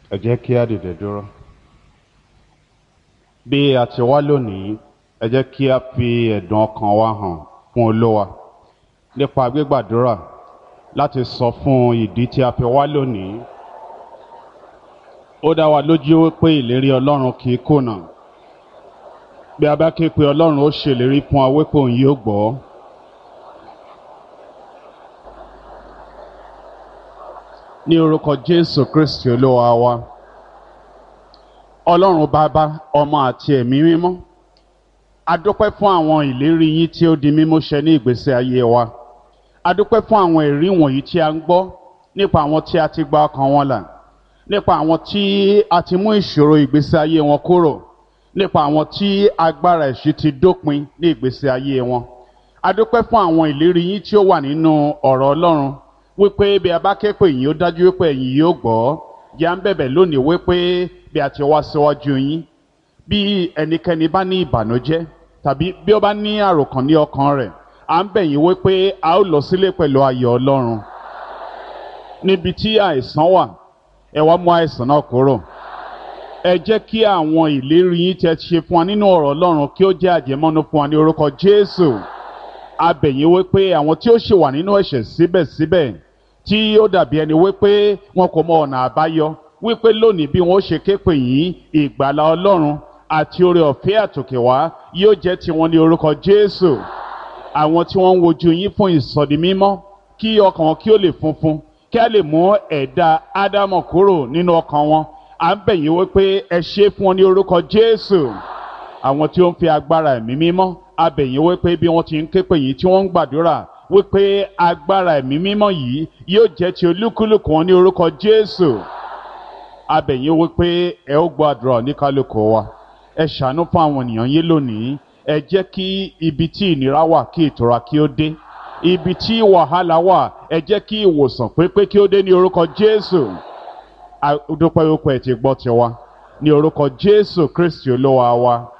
ẹ jẹ́ kí á dìde dúró. bí a ti wá lónìí ẹ jẹ́ kí a fi ẹ̀dùn ọkàn wa hàn fún olówa nípa gbígbàdúrà láti sọ fún ìdí tí a fi wá lónìí. ó dá wa lójú pé ìlérí ọlọ́run kì í kùnà bí a bá ké pe ọlọ́run ó ṣèlérí fún wa wípé òun yóò gbọ́. ní orúkọ jésù kristi olúwa wa ọlọ́run bàbá ọmọ àti ẹ̀mí mímọ́ adúpẹ́ fún àwọn ìlérí yín tí ó di mímú ṣẹ ní ìgbésí ayé wa adúpẹ́ fún àwọn ẹ̀rí wọ̀nyí tí a ń gbọ́ nípa àwọn tí a ti gba ọkàn wọn là nípa àwọn tí a ti mú ìṣòro ìgbésí ayé wọn kúrò nípa àwọn tí agbára ẹ̀ṣí ti dópin ní ìgbésí ayé wọn adúpẹ́ fún àwọn ìlérí yín tí ó wà nínú ọ̀rọ̀ ọlọ́run wípé bí a bá ké pè yín ó dájú wípé ẹ̀yin yóò gbọ́ yà ń bẹ̀bẹ̀ lónìí wípé bí a ti wá síwájú yín bí ẹnikẹ́ni bá ní ìbànújẹ́ tàbí bí ó bá ní àròkàn ní ọkàn rẹ̀ à ń bẹ̀ yín wípé a ó lọ sílé pẹ̀lú ayọ̀ ọlọ́run níbi tí àìsàn wà ẹ wá mú àìsàn náà kúrò ẹ jẹ́ kí àwọn ìlérí yín tẹ́ ṣe fún wa nínú ọ̀rọ̀ ọlọ́run kí ó jẹ́ àjẹmọ́nú fún wa ní orúkọ jésù a bẹ̀ yín wípé àwọn tí ó ṣì wà nínú ẹ̀ṣẹ̀ síbẹ̀síbẹ̀ tí ó dàbí ẹni wípé wọn kò mọ ọ̀nà àbáyọ wípé lónìí bí wọn ó ṣe ké pè yín ìgbàlá ọlọ́run àti oore ọ̀fẹ́ àtòkè wá yóò jẹ́ tiwọn ní orúkọ jésù àwọn tí wọ́n ń wojú yín fún ìsọdi mímọ́ kí ọkàn wọn kí ó lè funfun kí a lè mú ẹ̀dá ádámọ̀ kúrò nínú ọkàn wọn à ń bẹ̀ yín wípé ẹ ṣe fún wọn ní orúkọ jésù àwọn tí ó ń fi agbára ẹ̀mí mímọ́ a bẹ̀ yín wípé bí wọ́n ti ń ké pè yín tí wọ́n ń gbàdúrà wípé agbára ẹ̀mí mímọ́ yìí yóò jẹ́ ti olúkúlùkù wọn ní orúkọ jésù a bẹ̀ yín wípé ẹ ó gbọ́ àdúrà oníkálùkù wa ẹ ṣàánú fún àwọn ènìyàn yín lónìí ẹ jẹ́ kí ibi tí ìnira wà kí ìtura kí ó dé ibi tí wàhálà wà ẹ jẹ́ kí ìwòsàn pépé kí ó dé ní orúkọ jésù dúpẹ́ wípé ẹ ti gbọ́ tiwa ní orúkọ jésù kristi olúwa wa.